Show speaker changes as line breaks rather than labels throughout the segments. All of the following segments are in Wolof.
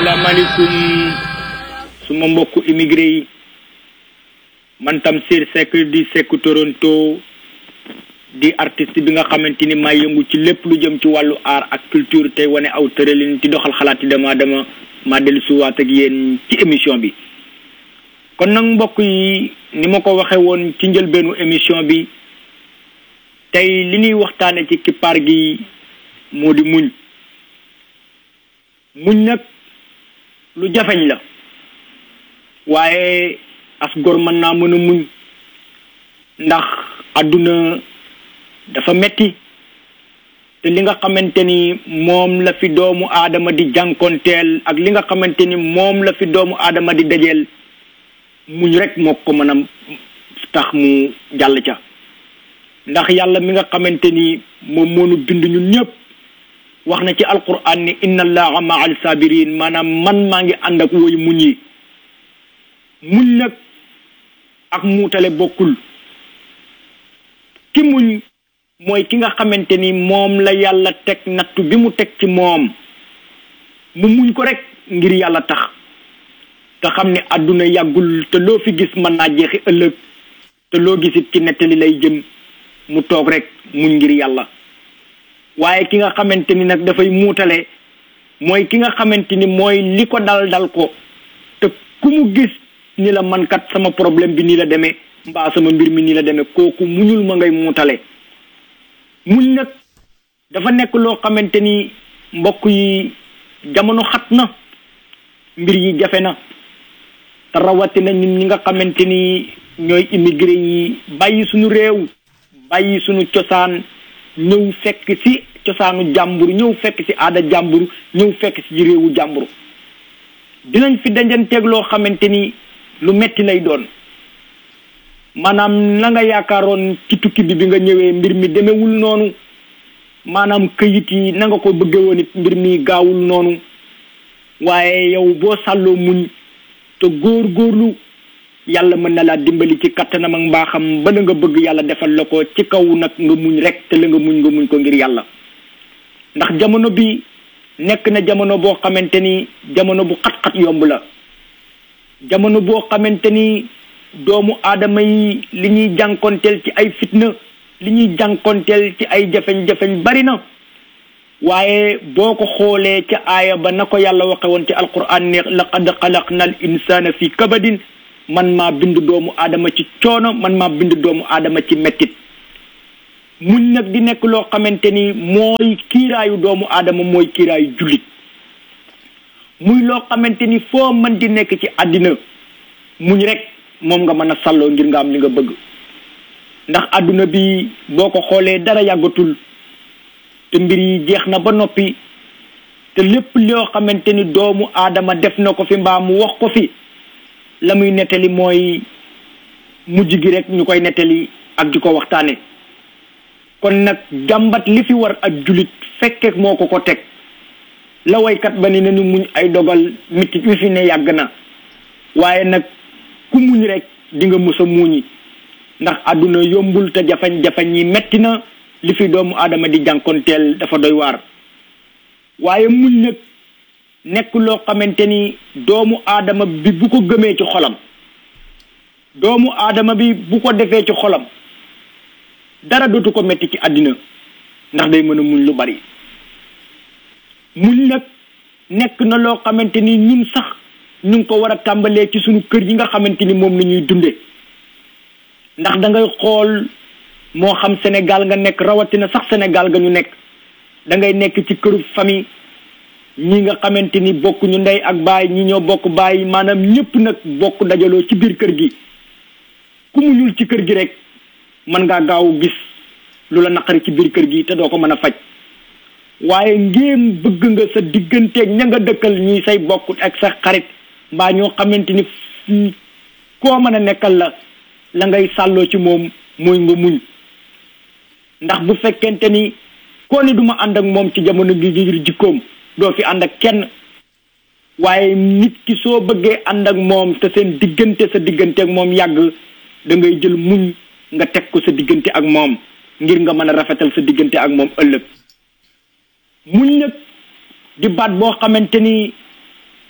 asalaamaaleykum suma mbokku immigré yi man Tamsir Seck di Seck Toronto di artiste bi nga xamante ni maa yëngu ci lépp lu jëm ci wàllu art ak culture tey wane aw tëralin ci doxal xalaati dama dama maa dellu suwaat ak yéen ci émission bi kon nag mbokk yi ni ma ko waxe woon ci njëlbeenu émission bi tey li ñuy waxtaane ci kippaar gi moo di muñ muñ nag lu jafeñ la waaye as gor mën naa mën a muñ ndax àdduna dafa metti te li nga xamante ni moom la fi doomu aadama di jànkonteel ak li nga xamante ni moom la fi doomu aadama di dajeel muñ rek moo ko mën a tax mu jàll ca ndax yàlla mi nga xamante ni moom moonu bind ñun ñëpp wax na ci alquran ni inna allaha maa al sabirin maanaam man maa ngi ànd ak woy muñ yi muñ nag ak muutale bokkul ki muñ mooy ki nga xamante ni moom la yàlla teg nattu bi mu teg ci moom mu muñ ko rek ngir yàlla tax te xam ne àdduna yàggul te loo fi gis mën naa jeexi ëllëg te loo gisit ci nettali lay jëm mu toog rek muñ ngir yàlla waaye ki nga xamante ni nag dafay muutale mooy ki nga xamante ni mooy li ko dal dal ko te ku mu gis ni la man kat sama problème bi nii la demee mbaa sama mbir mi nii la demee kooku muñul ma ngay muutale muñ nag dafa nekk loo xamante ni mbokk yi jamono xat na mbir yi jafe na te rawatina ñun ñi nga xamante ni ñooy immigré yi bàyyi suñu réew bàyyi suñu cosaan ñëw fekk ci cosaanu jàmbur ñëw fekk ci aada jàmbur ñëw fekk ci réewu jàmbur dinañ fi dajanteeg loo xamante ni lu metti lay doon maanaam la nga yaakaaroon ci tukki bi bi nga ñëwee mbir mi demewul noonu maanaam këyit yi na nga ko bëgge woon it mbir mi gaawul noonu waaye yow boo sàlloo muñ te góor góorlu yàlla mën na laa dimbali ci kattanam ak mbaaxam ba la nga bëgg yàlla defal la ko ci kaw nag nga muñ rek te la nga muñ nga muñ ko ngir yàlla ndax jamono bi nekk na jamono boo xamante ni jamono bu xat-xat yomb la jamono boo xamante ni doomu aadama yi li ñuy jànkonteel ci ay fitna li ñuy jànkonteel ci ay jafeñ-jafeñ bari na waaye boo ko xoolee ca aaya ba na ko yàlla waxe woon ci alquran ne laqad xalaqna al insana fi kabadin man maa bind doomu aadama ci coono man maa bind doomu aadama ci mettit muñ nag di nekk loo xamante ni mooy kiiraayu doomu aadama mooy kiiraayu jullit muy loo xamante ni foo mën di nekk ci àddina muñ rek moom nga mën a salloo ngir nga am li nga bëgg ndax àdduna bi boo ko xoolee dara yàggatul te mbir yi jeex na ba noppi te lépp loo xamante ni doomu aadama def na ko fi mbaa mu wax ko fi la muy nettali mooy mujj gi rek ñu koy nettali ak di ko waxtaane kon nag jàmbat li fi war ak julit fekkee moo ko ko teg la waykat ba ni nañu muñ ay dogal mitit wi fi ne yàgg na waaye nag ku muñ rek di nga mës a muñi ndax àdduna yombul te jafañ-jafañ yi metti na li fi doomu aadama di jànkonteel dafa doy waar waaye muñ nag nekk loo xamante ni doomu aadama bi bu ko gëmee ci xolam doomu aadama bi bu ko defee ci xolam dara dootu ko metti ci àddina ndax day mën a muñ lu bari muñ nag nekk na loo xamante ni ñun sax ñu ngi ko war a tàmbalee ci suñu kër yi nga xamante ni moom la ñuy dunde ndax da ngay xool moo xam Sénégal nga nekk rawatina sax Sénégal nga ñu nekk da ngay nekk ci këru famille ñi nga xamante ni bokk ñu ndey ak baay ñi ñoo bokk baay maanaam ñëpp nag bokk dajaloo ci biir kër gi ku mu ñul ci kër gi rek mën ngaa gaaw gis lu la naqari ci biir kër gi te doo ko mën a faj waaye ngéem bëgg nga sa digganteeg ña nga dëkkal ñi say bokk ak sa xarit mbaa ñoo xamante ni koo mën a nekkal la la ngay sàlloo ci moom mooy nga muñ ndax bu fekkente ni koo ni duma ànd ak moom ci jamono gi ngir jikkoom doo fi ànd ak kenn waaye nit ki soo bëggee ànd ak moom te seen diggante sa diggante ak moom yàgg da ngay jël muñ nga teg ko sa diggante ak moom ngir nga mën a rafetal sa diggante ak moom ëllëg muñ nag di baat boo xamante ni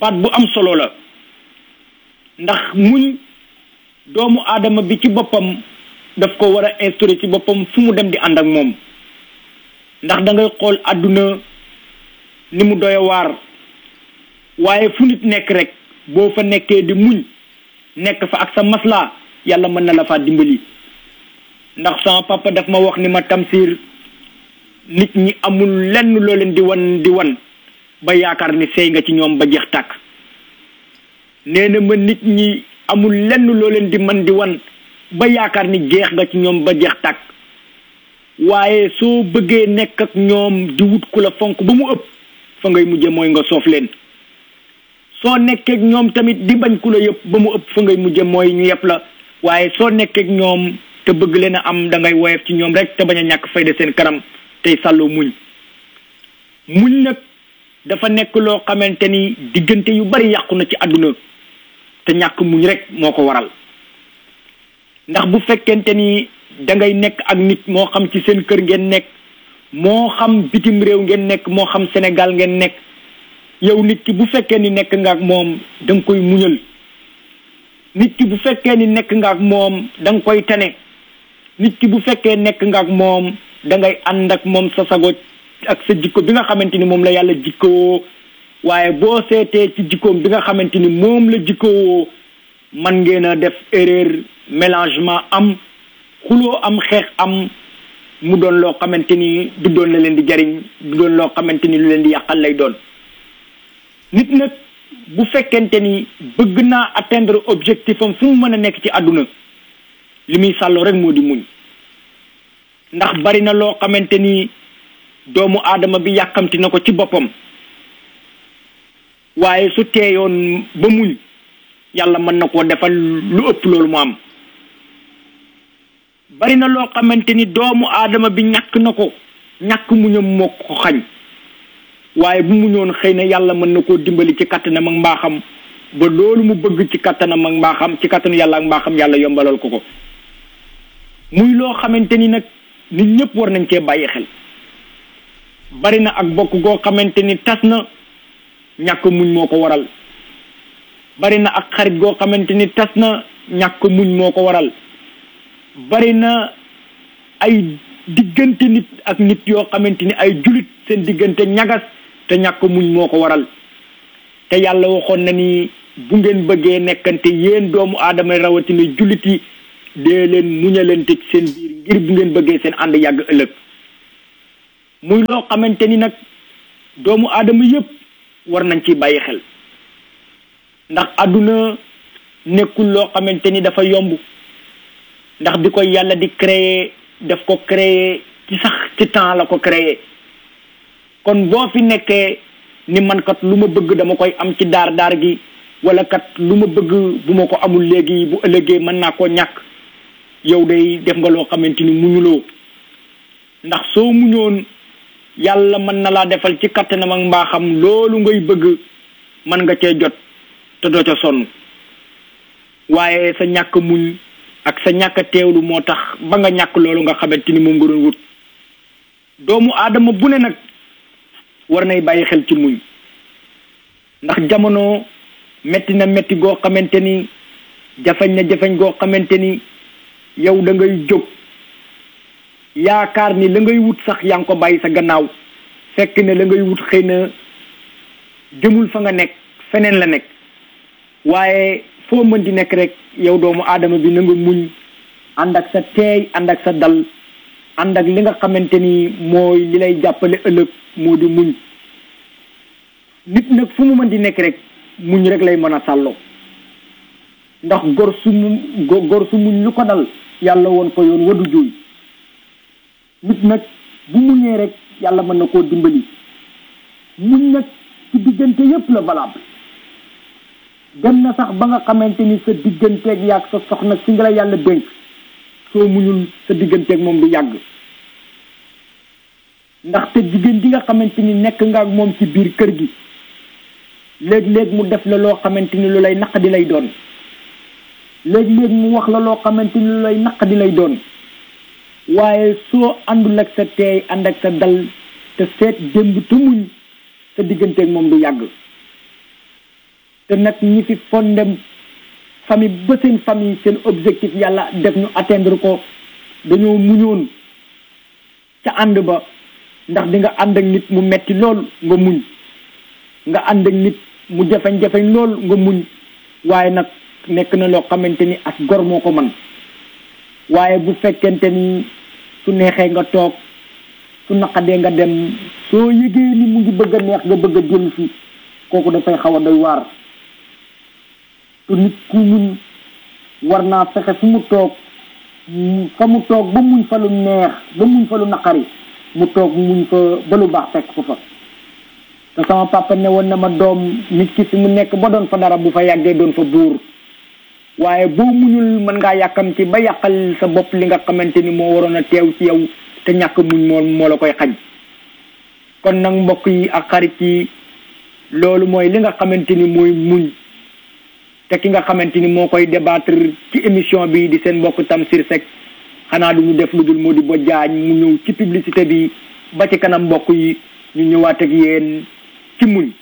baat bu am solo la ndax muñ doomu aadama bi ci boppam daf ko war a instauré ci boppam fu mu dem di ànd ak moom ndax da ngay xool àdduna ni mu doy waar waaye fu nit nekk rek boo fa nekkee di muñ nekk fa ak sa maslaa yàlla mën na la faa dimbali ndax sama papa daf ma wax ni ma tamsir nit ñi amul lenn loo leen di wan di wan ba yaakaar ni sey nga ci ñoom ba jeex tàkk nee na ma nit ñi amul lenn loo leen di man di wan ba yaakaar ni jeex nga ci ñoom ba jeex tàkk waaye soo bëggee nekk ak ñoom di wut ku la fonk ba mu ëpp fa ngay mujje mooy nga soof leen soo nekkee ak ñoom tamit di bañ ku la yëpp ba mu ëpp fa ngay mujje mooy ñu yëpp la waaye soo nekkee ak ñoom te bëgg leen a am da ngay woyof ci ñoom rek te bañ a ñàkk fayda seen kanam tey sàlloo muñ muñ nag dafa nekk loo xamante ni diggante yu bari yàqu na ci àdduna te ñàkk muñ rek moo ko waral ndax bu fekkente ni da ngay nekk ak nit moo xam ci seen kër ngeen nekk moo xam bitim réew ngeen nekk moo xam Sénégal ngeen nekk yow nit ki bu fekkee ni nekk nga ak moom da nga koy muñal nit ki bu fekkee ni nekk nga ak moom da nga koy tane nit ki bu fekkee nekk nga ak moom da ngay ànd ak moom sa sago ak sa jikko bi nga xamante ni moom la yàlla jikkoo waaye boo seetee ci jikkoom bi nga xamante ni moom la jikkoo man ngeen a def erreur mélangement am xuloo am xeex am mu doon loo xamante ni du doon la leen di jariñ du doon loo xamante ni lu leen di yàqal lay doon nit nag bu fekkente ni bëgg naa atteindre objectif am fu mu mën a nekk ci àdduna li muy sàlloo rek moo di muñ ndax bari na loo xamante ni doomu aadama bi yàkkamti na ko ci boppam waaye su teeyoon ba muñ yàlla mën na koo defal lu ëpp loolu mu am bari na loo xamante ni doomu aadama bi ñàkk na ko ñàkk muñam moo ko xañ waaye bu muñoon xëy na yàlla mën na koo dimbali ci kattanam ak mbaaxam ba loolu mu bëgg ci kattanam ak mbaaxam ci kattanu yàlla ak mbaaxam yàlla yombalal ko ko muy loo xamante ni nag nit ñëpp war nañ cee bàyyi xel bari na ak bokk goo xamante ni tas na ñàkk muñ moo ko waral bari na ak xarit goo xamante ni tas na ñàkk muñ moo ko waral bari na ay diggante nit ak nit yoo xamante ni ay julit seen diggante ñagas te ñàkk muñ moo ko waral te yàlla waxoon na ni bu ngeen bëggee nekkante yéen doomu aadama rawatina julit yi dee leen muñalante ci seen biir ngir bu ngeen bëggee seen ànd yàgg ëllëg muy loo xamante ni nag doomu aadama yépp war nañ ci bàyyi xel ndax àdduna nekkul loo xamante ni dafa yomb ndax bi ko yàlla di créer daf ko créer ci sax ci temps la ko créer kon boo fi nekkee ni man kat lu ma bëgg dama koy am ci daar daar gi wala kat lu ma bëgg bu ma ko amul léegi bu ëllëgee mën naa koo ñàkk yow day def nga loo xamante ni muñuloo ndax soo muñoon yàlla mën na laa defal ci kattanam ak mbaaxam loolu ngay bëgg mën nga cee jot te doo ca sonn waaye sa ñàkk muñ ak sa ñàkk teewlu moo tax ba nga ñàkk loolu nga xamante ni moom nga doon wut doomu aadama bu ne nag war nay bàyyi xel ci muñ ndax jamono metti na metti goo xamante ni jafeñ na jafeñ goo xamante ni yow da ngay jóg yaakaar ni la ngay wut sax yaa ngi ko bàyyi sa gannaaw fekk ne la ngay wut xëy na jëmul fa nga nekk feneen la nekk waaye foo mën di nekk rek yow doomu aadama bi na nga muñ ànd ak sa teey ànd ak sa dal ànd ak li nga xamante ni mooy li lay jàppale ëllëg moo di muñ nit nag fu mu mën di nekk rek muñ rek lay mën a sàlloo ndax gor su mu gor su muñ lu ko dal yàlla woon ko yoon wadu jooy nit nag bu muñee rek yàlla mën na koo dimbali muñ nag ci diggante yépp la valable dem na sax ba nga xamante ni sa digganteeg yàgg sa soxna si nga la yàlla dénk soo muñul sa digganteeg moom du yàgg ndaxte jigéen ji nga xamante ni nekk nga ak moom ci biir kër gi léeg-léeg mu def la loo xamante ni lu lay naq di lay doon léeg-léeg mu wax la loo xamante ni lu lay naq di lay doon waaye soo àndul ak sa teey ànd ak sa dal te seet démb te muñ sa digganteeg moom du yàgg te nag ñi fi fondem famille ba seen famille seen objectif yàlla def ñu atteindre ko dañoo muñoon ca ànd ba ndax di nga ànd ak nit mu metti lool nga muñ nga ànd ak nit mu jafeñ-jafeñ lool nga muñ waaye nag nekk na loo xamante ni as gor moo ko man waaye bu fekkente ni su neexee nga toog su naqadee nga dem soo yëgee ni mu ngi bëgg a neex nga bëgg a dellu si kooku dafay xaw a doy waar te nit ku muñ war naa fexe fu mu toog fa mu toog ba muñ fa lu neex ba muñ fa lu naqari mu toog muñ fa ba lu baax fekk ko fa te sama papa ne woon na ma doom nit ki fi mu nekk ba doon fa dara bu fa yàggee doon fa buur waaye boo muñul mën ngaa yàkkamti ba yàqal sa bopp li nga xamante ni moo waroon a teew ci yow te ñàkk muñ moo moo la koy xañ kon nag mbokk yi ak xarit yi loolu mooy li nga xamante ni mooy muñ te ki nga xamante ni moo koy débattre ci émission bi di seen mbokk Tamsir Seck xanaa du ñu def lu dul moo di ba jaañ mu ñëw ci publicité bi ba ci kanam mbokk yi ñu ñëwaat ak yéen ci muñ